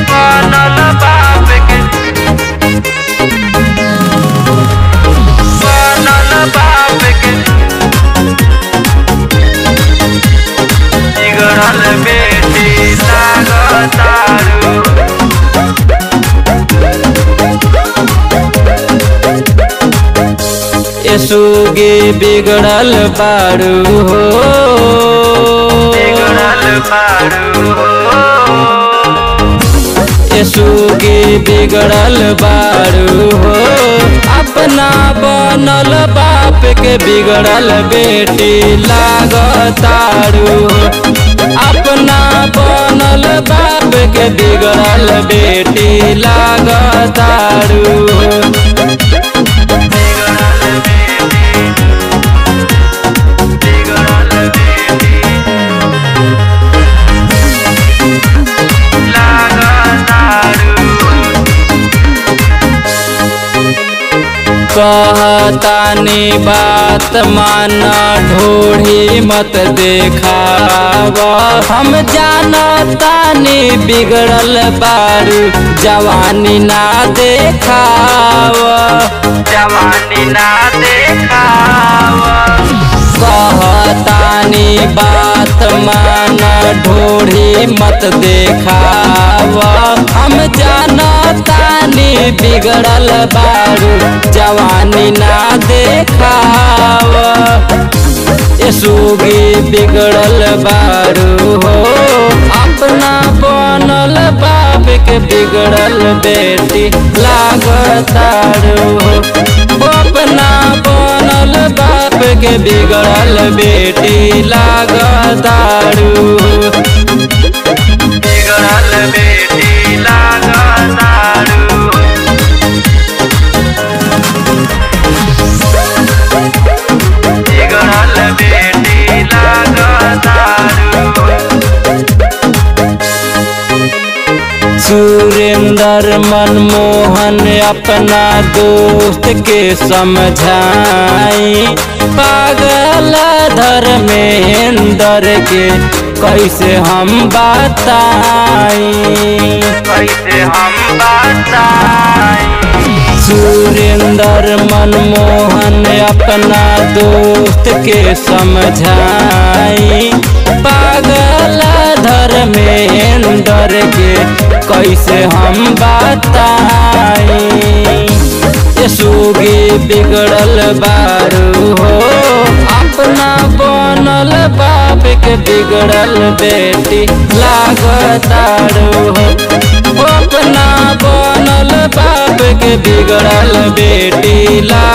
बनल बाप के बनल बाप के बिगड़ल बेटी लागतारू यसुगे बिगड़ल बारू हो बिगड़ल बारू यसुगे बिगड़ल बारू हो अपना बनल बाप के बिगड़ल बेटी लागतारू हो अपना बनल बाप के बिगड़ल बेटी लागतारू हो बिगड़ल बेटी लागतारू कहतानी बात माना ढोढ़ी मत देखाव हम जानतानी बिगड़ल बारू जवानी ना देखाव जवानी ना देखावा कहतानी बात माना ढोढ़ी मत देखाव हम जानतानी बिगड़ल बारू जवानी ना देखाव यसुगी बिगड़ल बारू हो अपना बनल बाप के बिगड़ल बेटी लागतारू हो अपना बनल बाप के बिगड़ल बेटी लागतारू हो बिगड़ल बेटी लागतारू बिगड़ल बेटी लागतारू सुरेंद्र मनमोहन अपना दोस्त के समझाई पागल धर्मेंद्र के कैसे हम बताई कैसे हम बताएं सुरेंद्र मनमोहन अपना दोस्त के समझाई पागल धर्मेंद्र के कैसे हम बताई यसुगी बिगड़ल बारू हो अपना बनल बाप के बिगड़ल बेटी लागतारू हो अपना बनल बाप के बिगड़ल बेटी ला